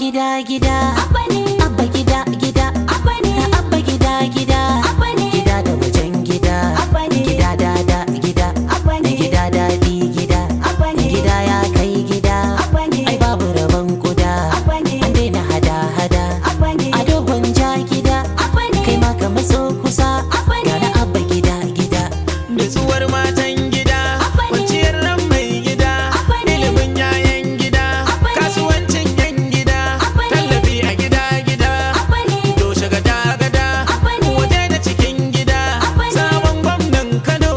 gida gida Abba ne. abba gida gida Abba ne. abba gida gida Abba ne. gida da wajen gida Abba ne. gida dada gida Abba ne. gida daɗi gida Abba ne. gida ya kai gida Abba ne. ai babu rabon kuda Abba ne. an daina hada hada Abba ne. a dogon ja gida Abba ne. kai ma ka matso kusa Abba ne. gana abba gida gida Nutsuwar matan gida, Abba ne. kwanciyar ran mai gida, Abba ne. ilimin yayan gida, Abba ne. kasuwancin yan gida, Abba ne. tallafi a gida gida, Abba ne. toshe gada gada, Abba ne. waje da cikin gida, Abba ne. sabon gwamnan Kano,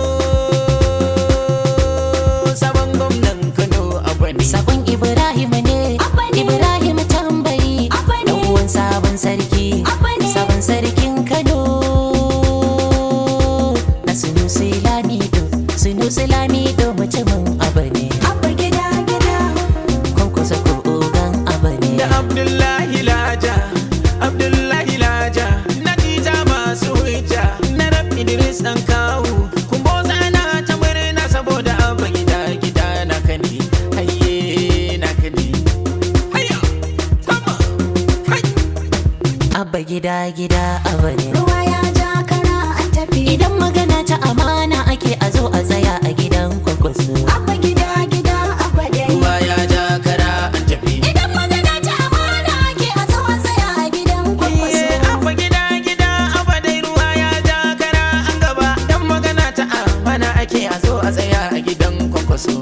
sabon gwamnan Kano Abba ne. Sakon Ibrahim ne, Abba ne. Ibrahim tambayi, Abba ne. dan uwan sabon sarki, Abba ne. sabon sarkin Kano. Na Sunusi Lamido, Sunusi Lamido mutumin abu ne, Abba gida gida. kwankwasa ko ogan abu ne. Da Abdullahi Laja, Abdullahi Laja, Natija masu hujja, na rab Idris ɗan kawu, kumbo zana ta murna saboda abin gida gida na kane, haye na kane. Hayya, sama, hai. Abba gida gida abu ne. Ruwa ya ja kara an tafi. Idan magana ta amana ake a zo a tsaya a gidan kwankwaso. Abba gida gida abba dai. Ruwa ya ja kara an tafi. Idan magana ta amana ake a zo a tsaya a gidan kwankwaso. Iye, abba gida gida, abba dai ruwa ya ja kara an gaba, dan magana ta amana ake a zo a tsaya a gidan kwankwaso.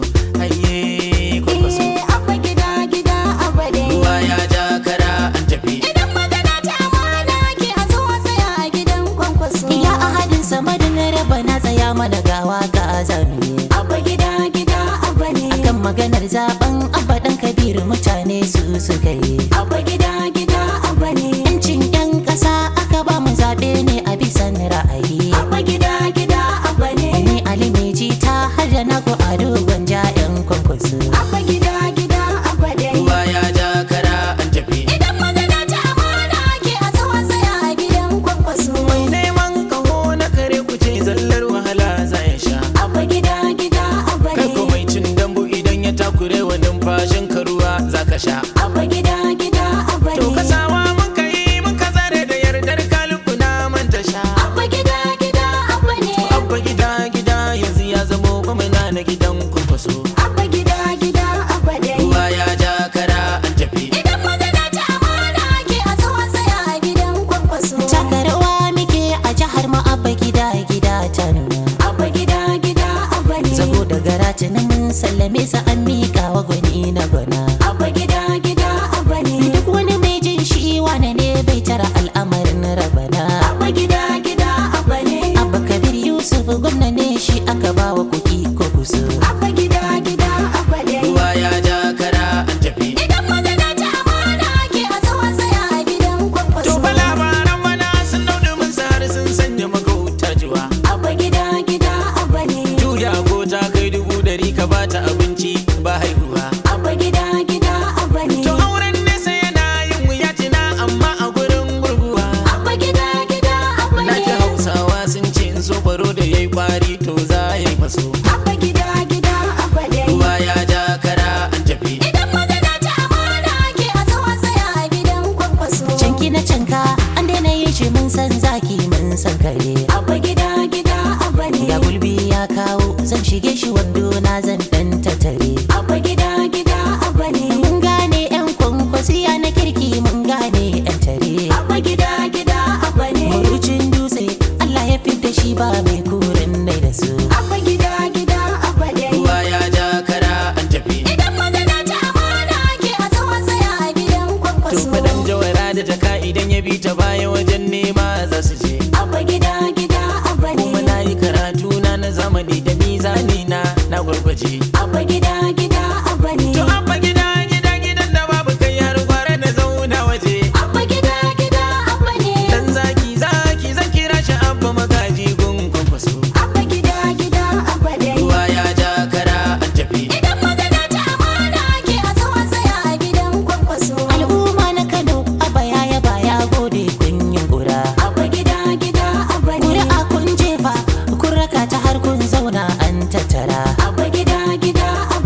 Haye, kwankwaso. Iye, abba gida gida abba dai. Ruwa ya ja kara an tafi. Idan magana ta amana ake a zo a tsaya a gidan kwankwaso. Ya ahadin samadin raba na tsaya mana gawa ga azami. Abba gida gida abba ne. kan maganar zaben abba dan kabiru mutane su suka yi Abba gida gida abba ne. yancin yan ƙasa aka ba mu zaɓe ne a bisan ra'ayi Abba gida gida abba ne. ni ali meji ta har da na ko ado gwanja yan kwankwaso Abba gida gida abba dai. Ruwa ya ja kara an tafi. Idan magana ta amana ake a zo a tsaya a gidan kwankwaso. Mai neman kaho na kare kuce zallar wahala za ya sha. Abba gida gida abba Kai ko ne. mai cin dambu idan ya takure wa numfashin ka ruwa za ka sha. Abba gida gida abba To ne. kasawa mun ka yi mun ka zare da yardar kaluku na manta sha. Abba gida gida abba ne. Abba gida gida yanzu ya zamo gwamna na gidan kurkusu. Abba gida gida abba dai. Ruwa ya ja kara an tafi. Idan magana ta amana ake a zo a tsaya a gidan kwankwaso. taka rawa muke a jihar mu abba gida gida ta nuna Abba gida gida abba ne. saboda garatin mun sallame sa an miƙa wa gwani na gwana Abba gida gida abba ne. duk wani mai jin shi wane ne bai tara al'amarin rabana Abba gida gida abba ne. abba kabir yusuf gwamna ne shi aka ba wa kuɗi ko kuso Abba gida gida abba dai. Ruwa ya ja kara an tafi. Idan magana ta amana ake a zo a tsaya a gidan kwankwaso. To fa labaran mana sun dauɗe mun har sun sanya magauta jiwa. Abba gida gida abba ne. Juya ko ta kai dubu dari ka bata abinci ba haihuwa. Abba gida gida abba ne. To auren nesa yana yin wuya cina amma a gurin gurguwa. Abba gida gida abba Na ji ne. hausawa sun ce in so baro da yayi kwari to za ya yi faso. Abba gida gida abba dai. Ruwa ya ja kara an tafi. Idan magana ta amana ake a zo a tsaya a gidan kwankwaso. canki na canka an daina yin shi mun san zaki mun san kare Abba gida gida abba ne. ga gulbi ya kawo zan shige shi wando na zan dan tattare Abba gida gida abba ne. mun gane yan kwankwasiya na kirki mun gane yan tare Abba gida gida abba ne. Marucin dutse Allah ya fidda shi ba mai kurin nai da su Abba gida gida abba dai. Ruwa ya ja kara an tafi. Idan magana ta amana ake a zo a tsaya a gidan To kwankwaso. faɗan jawara da jaka idan ya bi ta baya wajen nema za su je. Abba gida gida abba Kuma ne. na yi karatu na na zamani da mizani na na gwargwaje. Abba gida gida abba ne. To abba gida gida gidan da babu kai har gwara na zauna waje. Abba gida gida abba ne. Dan zaki zaki zan kira shi abba magaji gun kwankwaso. Abba gida gida abba dai. Ruwa ya ja kara an tafi. Idan magana ta amana ake a zo a tsaya a gidan kwankwaso. al'umma na Kano abba ya yaba ya gode kun yin kura Abba gida gida abba ne. Kuri'a kun jefa kun raka ta har kun zauna an tattara Abba gida gida abba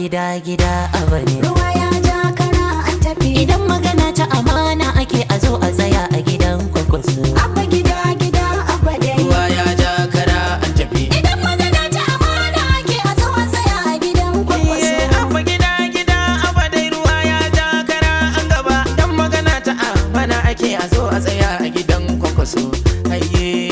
gida gida abane ruwa ya ja kara an tafi idan magana ta amana ake a zo a tsaya a gidan kwakwaso abba gida gida abba dai ruwa ya ja kara an tafi idan magana ta amana ake a zo a tsaya a gidan kwakwaso Iye, abba gida gida abba dai ruwa ya ja kara an gaba dan magana ta amana ake a zo a tsaya a gidan kwakwaso ayye